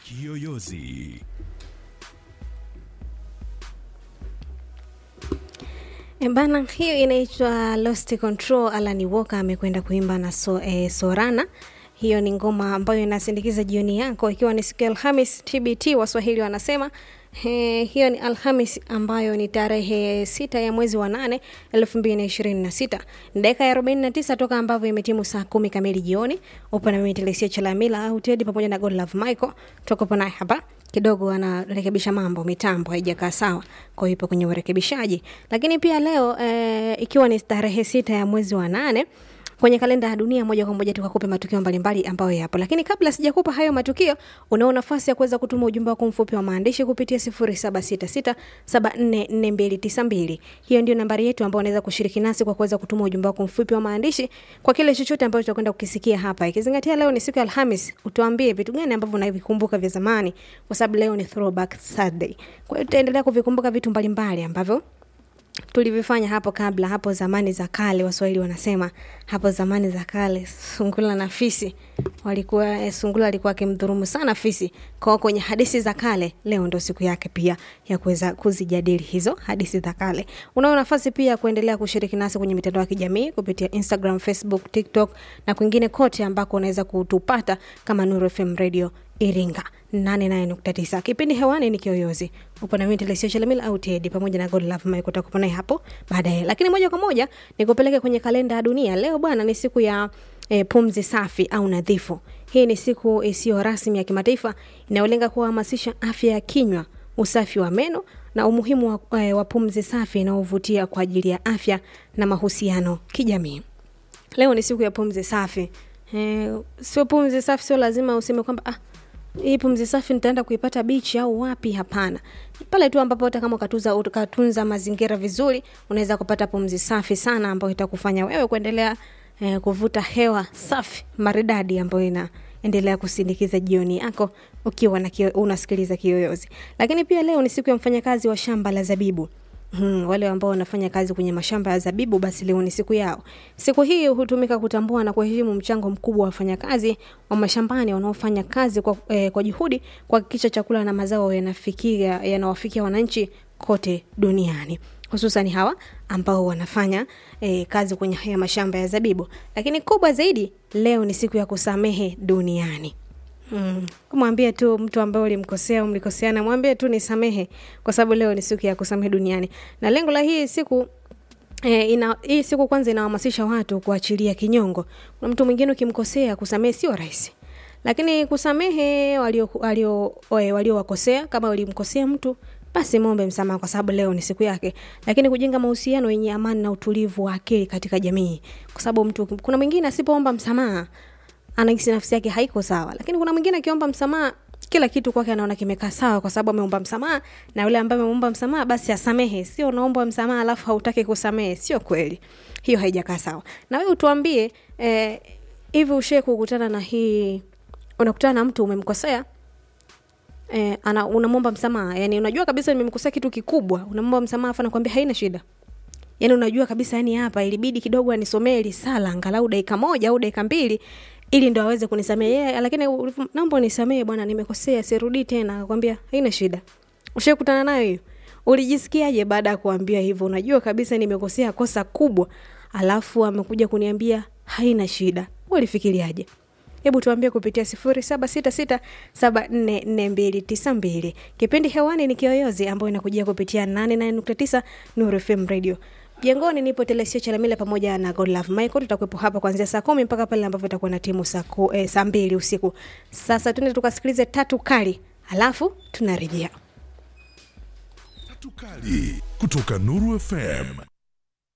Kiyoyozi. E Bana, hiyo inaitwa Lost Control. Alan Walker amekwenda kuimba na so, eh, Sorana. Hiyo ni ngoma ambayo inasindikiza jioni yako, ikiwa ni siku ya Alhamis. TBT Waswahili wanasema He, hiyo ni Alhamis ambayo ni tarehe sita ya mwezi wa nane elfu mbili na ishirini na sita ni dakika ya arobaini na tisa toka ambavyo imetimu saa kumi kamili jioni. Upo na mimi Telesia Chalamila au Tedi pamoja na Godlove Michael, tuko naye hapa kidogo anarekebisha mambo, mitambo haijakaa sawa, kwa hiyo ipo kwenye urekebishaji. Lakini pia leo e, ikiwa ni tarehe sita ya mwezi wa nane kwenye kalenda ya dunia moja kwa moja tukakupe matukio mbalimbali ambayo yapo, lakini kabla sijakupa hayo matukio, unao nafasi ya kuweza kutuma ujumbe wako mfupi wa maandishi kupitia 0766744292. Hiyo ndio nambari yetu ambayo unaweza kushiriki nasi kwa kuweza kutuma ujumbe wako mfupi wa maandishi kwa kile chochote ambacho tutakwenda kukisikia hapa, ikizingatia leo ni siku ya Alhamis. Utuambie vitu gani ambavyo unavikumbuka vya zamani, kwa sababu leo ni throwback Thursday. Kwa hiyo tutaendelea kuvikumbuka vitu mbalimbali ambavyo tulivyofanya hapo kabla, hapo zamani za kale. Waswahili wanasema hapo zamani za kale, sungula na fisi walikuwa eh, sungula alikuwa akimdhurumu sana fisi. Kwa kwenye hadithi za kale, leo ndo siku yake pia ya kuweza kuzijadili hizo hadithi za kale. Unao nafasi pia ya kuendelea kushiriki nasi kwenye mitandao ya kijamii kupitia Instagram, Facebook, TikTok na kwingine kote ambako unaweza kutupata kama Nuru FM Radio Iringa 88.9. Kipindi hewani ni Kiyoyozi. Upo na mimi Telesia Chalamila au Tedi pamoja na Godlove Mike utakuwa naye hapo baadaye. Lakini moja kwa moja nikupeleke kwenye kalenda ya dunia. Leo bwana ni siku ya e, pumzi safi au nadhifu. Hii ni siku isiyo rasmi ya kimataifa inayolenga kuhamasisha afya ya kinywa, usafi wa meno na umuhimu wa, e, wa pumzi safi inayovutia kwa ajili ya afya na mahusiano kijamii. Leo ni siku ya pumzi safi. E, sio pumzi safi, sio lazima useme kwamba ah, hii pumzi safi nitaenda kuipata bichi au wapi? Hapana, pale tu ambapo hata kama ukatuza ukatunza mazingira vizuri, unaweza kupata pumzi safi sana ambayo itakufanya wewe kuendelea eh, kuvuta hewa safi maridadi ambayo inaendelea kusindikiza jioni yako ukiwa na kio, unasikiliza Kiyoyozi. Lakini pia leo ni siku ya mfanyakazi wa shamba la zabibu. Hmm, wale ambao wanafanya kazi kwenye mashamba ya zabibu basi leo ni siku yao. Siku hii hutumika kutambua na kuheshimu mchango mkubwa wa wafanyakazi wa mashambani wanaofanya kazi kwa, eh, kwa juhudi kuhakikisha chakula na mazao yanafikia yanawafikia wananchi kote duniani hususan hawa ambao wanafanya eh, kazi kwenye haya mashamba ya zabibu. Lakini kubwa zaidi, leo ni siku ya kusamehe duniani. Mm. Mwambie tu mtu ambaye ulimkosea au mlikoseana, mwambie tu nisamehe, kwa sababu leo ni siku ya kusamehe duniani. Na lengo la hii siku E, ina, hii siku kwanza inahamasisha watu kuachilia kinyongo. Kuna mtu mwingine ukimkosea, kusamehe sio rahisi, lakini kusamehe walio walio waliowakosea, kama ulimkosea mtu basi muombe msamaha, kwa sababu leo ni siku yake. Lakini kujenga mahusiano yenye amani na utulivu wa akili katika jamii, kwa sababu mtu, kuna mwingine asipoomba msamaha anahisi nafsi yake haiko sawa, lakini kuna mwingine akiomba msamaha kila kitu kwake anaona kimekaa sawa, kwa sababu ameomba msamaha, na yule ambaye ameomba msamaha basi asamehe. Sio unaomba msamaha alafu hautaki kusamehe, sio kweli, hiyo haijakaa sawa. Na wewe utuambie eh, hivi ushe kukutana na hii, unakutana na mtu umemkosea eh, ana unamwomba msamaha, yani unajua kabisa nimemkosea kitu kikubwa, unamwomba msamaha afa nakwambia haina shida yani unajua kabisa yani hapa ilibidi kidogo anisomee risala angalau dakika moja au dakika mbili ili ndo aweze kunisamehe yeye, lakini naomba unisamehe bwana, nimekosea, sirudii tena. Akakwambia haina shida. Ushakutana nayo hiyo? Ulijisikiaje baada ya kuambia hivyo? Unajua kabisa nimekosea kosa kubwa, alafu amekuja kuniambia haina shida. Ulifikiriaje? Hebu tuambie kupitia sifuri saba sita sita saba nne nne mbili tisa mbili. Kipindi hewani ni Kiyoyozi ambayo inakujia kupitia nane nane nukta tisa Nuru FM Radio. Jengoni nipo Telesia Chalamila pamoja na Godlove Michael. Tutakuwepo hapa kuanzia saa kumi mpaka pale ambapo itakuwa na timu saa eh, saa mbili usiku. Sasa tuende tukasikilize tatu kali, alafu tunarejea. Tatu kali kutoka Nuru FM.